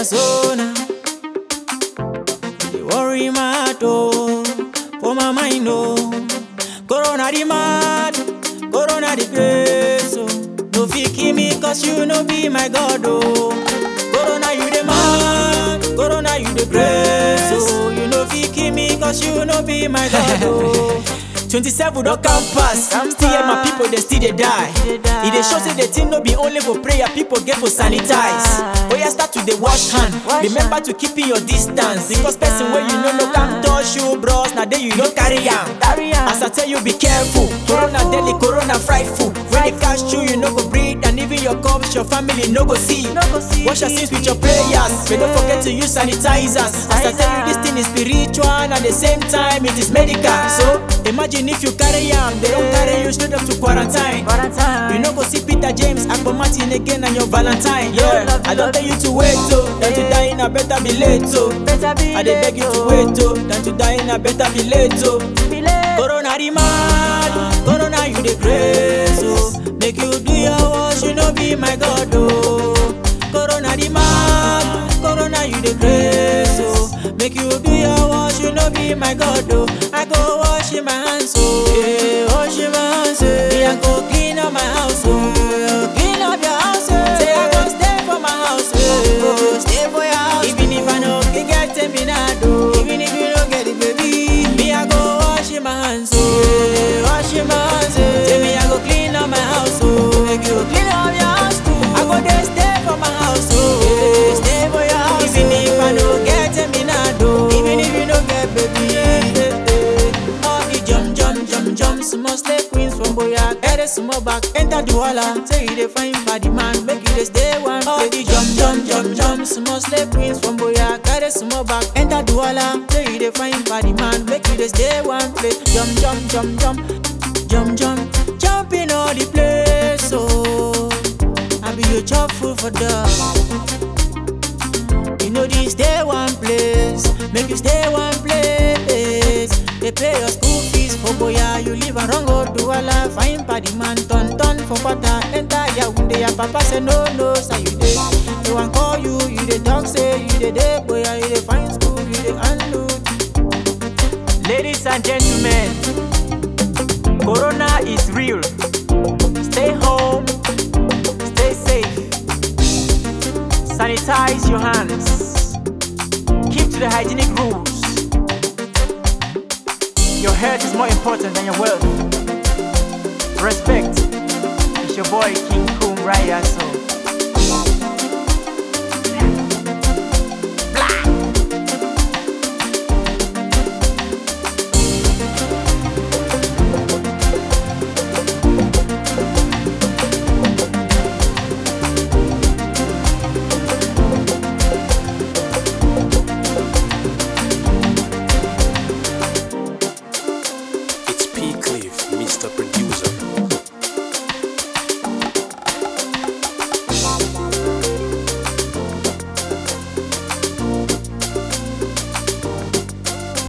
persona. They worry my heart, oh, for my mind, oh. Corona the mad, Corona the place, oh. No fit kill me cause you no be my God, oh. Corona you the mad, Corona you the grace, oh. You no fit kill me cause you no be my God, oh. 27 don come pass, still hear my people they still dey die. E dey show say the thing no be only for prayer, people get for sanitize. Oya start to dey wash hand, remember to keep your distance because person wey you no know come touch you bros, na there you no carry am. As I tell you be careful, corona deadly, corona frightful. When they catch you, you no go breathe and even your cups, your family no go see. Wash your sins with your prayers, but don't forget to use sanitizers. As I tell you this thing is spiritual and at the same time it is medical. So imagine if you carry am, they don't carry you straight up to quarantine. You no go see Peter James, Akpo Martin again and your Valentine. Yeah, I don't tell you to wait oh, than to die in a better be late oh. I dey beg you to wait oh, than to die in a better be late oh. Corona the mad, Corona you the craze oh. Make you do your wash, you no be my God oh. Corona the mad, Corona you the craze oh. Make you do your wash, you no be my God oh. I go wash in my hands oh, yeah, wash in my hands oh. Me I go clean up my house oh, clean up your house oh. Say I go stay for my house oh, stay for your house. Even if I no fit get terminado, even if you no get it baby, me I go wash in my hands oh, yeah, wash in my hands oh. Say me I go clean up my house oh, make you clean up your house too. I go there stay for my house oh, yeah, stay for your house. Even if I no get terminado, even if you no get baby, yeah, yeah, yeah. All the jump jump jump jump, small step queens from Boya, get a small back, enter the walla. Say you dey find body man, make you dey stay one. All the jump jump jump jump, small step queens from Boya, get a small back, enter the walla. Say you dey find body man, make you dey stay one place. Jump jump jump jump, jump jump, jump in all the place. Oh, I be your chop food for dog. You know this stay one place, make you stay one place. They pay your school fees for boya, you live and wrong go do ala. Fine party man, turn turn for quarter, enter Yaounde. Your papa say no no, say you dey. They want call you, you dey talk say you dey dey boya, you dey find school, you dey unload. Ladies and gentlemen, Corona is real. Stay home, stay safe. Sanitize your hands. Keep to the hygienic rules. Your health is more important than your wealth. Respect. It's your boy King Kum Raya. So